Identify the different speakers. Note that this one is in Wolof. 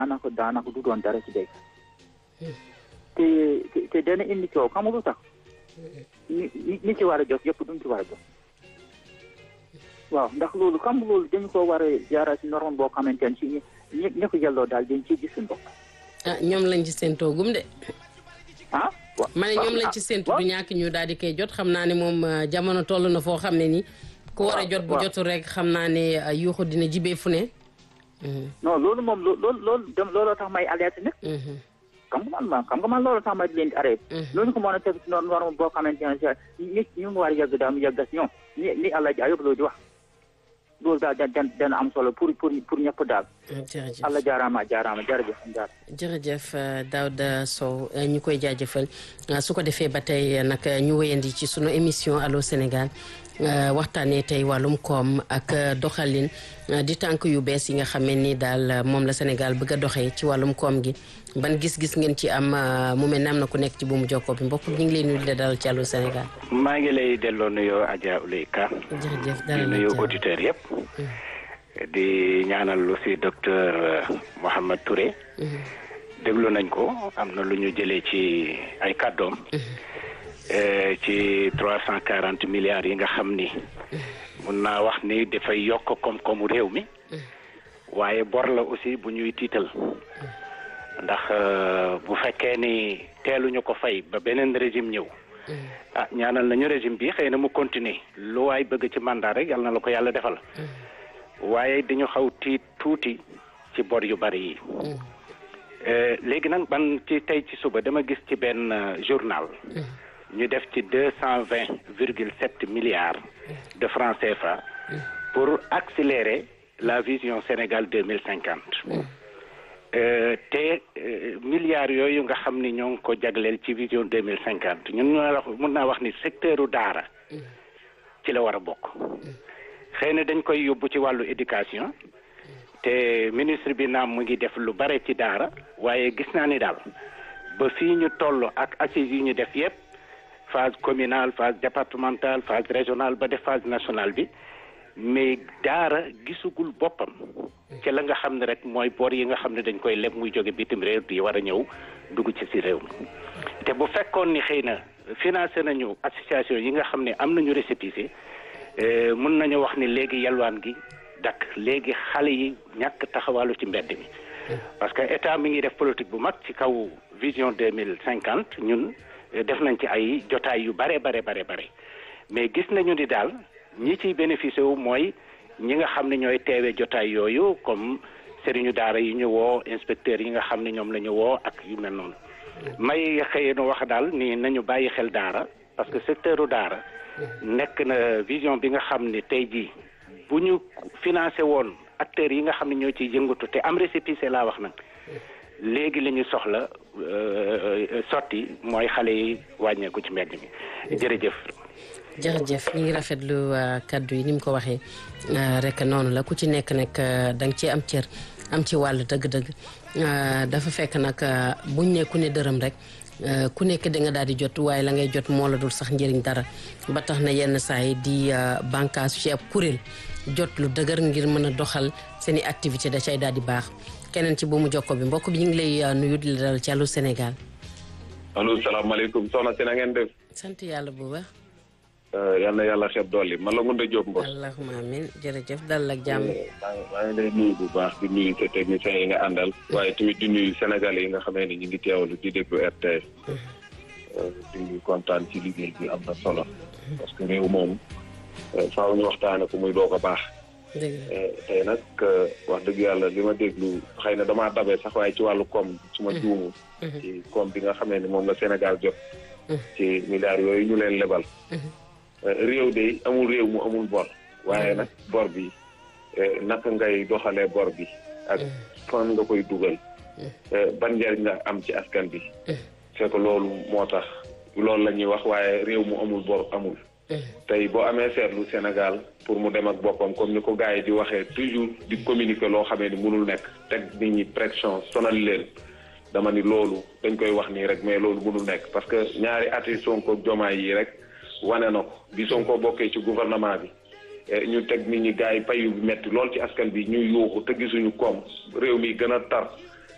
Speaker 1: daanaka daanaka du doon dara ci béykat te te te dana indi coow xam nga lu tax ñi ñi ci war a jot yëpp duñ ci war a jot waaw ndax loolu xam nga loolu dañu ko war a jaara ci norme boo xamante ne si ñi ñi ñi ko yelloo daal dañ ciy gis suñu bopp
Speaker 2: ah ñoom lañ ci seen toogum de
Speaker 1: ah
Speaker 2: ma ne ñoom lañ ci séntu du ñàkk ñu daal di koy jot xam naa ne moom jamono toll na foo xam ne ni ku war a jot bu jotul rek xam naa ne yuuxu dina jibee fu ne
Speaker 1: non loolu moom loolu loolu dem looloo tax may alerte nag xam nga man ma xam nga man loolu tax ma leen di arrêté loolu ko mën a teg ci norme boo xamante ne nit ñu mu war a yàgg daal mu yàgg si ñoom ni ni àlla ji ayób loo di wax loolu daal da dana am solo pour pour pour ñëpp daal
Speaker 2: jërëjëf
Speaker 1: àlla jaaraama jaaraama jërëjëf jaar
Speaker 2: jërëjëf Daouda Sow ñu koy jaajëfal su ko defee ba tey nag ñu wéyandi ci sunu émission Allô Sénégal waxtaanee tey wàllum koom ak doxalin di tànk yu bees yi nga xamee ni daal moom la Sénégal bëgg a doxee ci wàllum koom gi ban gis-gis ngeen ci am mu mel ne am na ku nekk ci buumu jokkoo bi mbokk ñu ngi lay nuyu di la dalal ci Allô Sénégal.
Speaker 3: maa ngi lay delloo nuyoo Adja Ouley Ka.
Speaker 2: jërëjëf
Speaker 3: di nuyu auditeurs yëpp. di ñaanal aussi docteur Mohamed Touré. déglu nañ ko am na lu ñu jëlee ci ay kàddoom. ci trois cent quarante milliards yi nga xam ni. mun naa wax ni dafay yokk koom-koomu réew mi. waaye bor la aussi bu ñuy tiital. ndax bu fekkee ni teeluñu ko fay ba beneen régime ñëw. ah ñaanal nañu régime bi xëy na mu continuer lu waay bëgg ci mandat rek yal na la ko yàlla defal. waaye dañu xaw tiit tuuti ci bor yu bari yi. léegi nag man ci tey ci suba dama gis ci benn journal. ñu def ci deux cent vingt virgule sept milliards de francs CFA. pour accélérer la vision Sénégal deux mille cinquante. te milliards yooyu nga xam ni ñoo ngi ko jagleel ci vision deux mille cinquante ñun ñoo wax mun naa wax ni secteuru daara. ci la war a bokk. xëy na dañ koy yóbbu ci wàllu éducation. te ministre bi naam mu ngi def lu bare ci daara waaye gis naa ni daal ba fii ñu toll ak assises yi ñu def yépp phase communale phase départementale phase régionale ba def phase nationale bi mais daara gisugul boppam ci la nga xam ne rek mooy boor yi nga xam ne dañ koy leb muy jóge bitim réew di war a ñëw dugg ci si réew mi te bu fekkoon ni xëy na financé nañu association yi nga xam ne am nañu récépissé mën nañu wax ni léegi yalwaan gi dakk léegi xale yi ñàkk taxawalu ci mbedd mi parce que état mi ngi def politique bu mag ci kaw vision deux mille cinquante ñun def nañ ci ay jotaay yu bare bare bare bare mais gis nañu ni daal ñi ciy bénéficié wu mooy ñi nga xam ne ñooy teewee jotaay yooyu comme sëriñu daara yi ñu woo inspecteurs yi nga xam ne ñoom la ñu woo ak yu mel noonu may xëy na wax daal ni nañu bàyyi xel daara parce que secteuru daara nekk na vision bi nga xam ne tey jii bu ñu financé woon acteurs yi nga xam ne ñoo ciy yëngatu te am récépissé laa wax nag léegi li ñu soxla sotti mooy xale yi wàññeeku ci mbedd mi jërëjëf.
Speaker 2: jërëjëf ñu ngi rafetlu kaddu yi ni mu ko waxee rek noonu la ku ci nekk nag da nga ci am cër am ci wàll dëgg-dëgg dafa fekk nag buñ ne ku ne dërëm rek. ku nekk da nga daal di jot waaye la ngay jot moo la dul sax njëriñ dara ba tax na yenn saa yi di bànqaas ci ab kuréel jot lu dëgër ngir mën a doxal seen i activité da cay daal di baax keneen ci bu mu jokko bi mbokk bi ñu ngi lay nuyu di la dal ci Allô Sénégal.
Speaker 4: allo salaamaaleykum soxna si na ngeen def.
Speaker 2: sant yàlla bu baax.
Speaker 4: yal na yàlla xeeb dolli man la Ngounda Diop Mbos.
Speaker 2: allahumma amin jërëjëf dal ak jàmm.
Speaker 4: maa ngi lay nuyu bu baax di nuyu sa techniciens yi nga àndal. waaye tamit di nuyu Sénégal yi nga xamee ne ñu ngi teewlu di déglu RTS. di kontaan ci liggéey bi am na solo. parce que réew moom faaw ñu waxtaane ko muy doog a baax. tey nag wax dëgg yàlla li ma déglu xëy na damaa dabee sax waaye ci wàllu koom su ma juumu. ci koom bi nga xamee ne moom la Sénégal jot. ci milliards yooyu ñu leen lebal. réew de amul réew mu amul bor waaye nag bor bi naka ngay doxalee bor bi ak fan nga koy dugal ban njariñ nga am ci askan bi c'est que loolu moo tax loolu la ñuy wax waaye réew mu amul bor amul tey boo amee seetlu Sénégal pour mu dem ak boppam comme ni ko gars yi di waxee toujours di communiquer loo xamee ni mënul nekk teg nit ñi pression sonal leen dama ni loolu dañ koy wax nii rek mais loolu mënul nekk parce que ñaari ati Sonko jomaay yi rek wane na ko bi Sonko bokkee ci gouvernement bi ñu teg nit ñi gars yi payu bi metti lool ci askan bi ñuy yuuxu te gisuñu koom réew mi gën a tar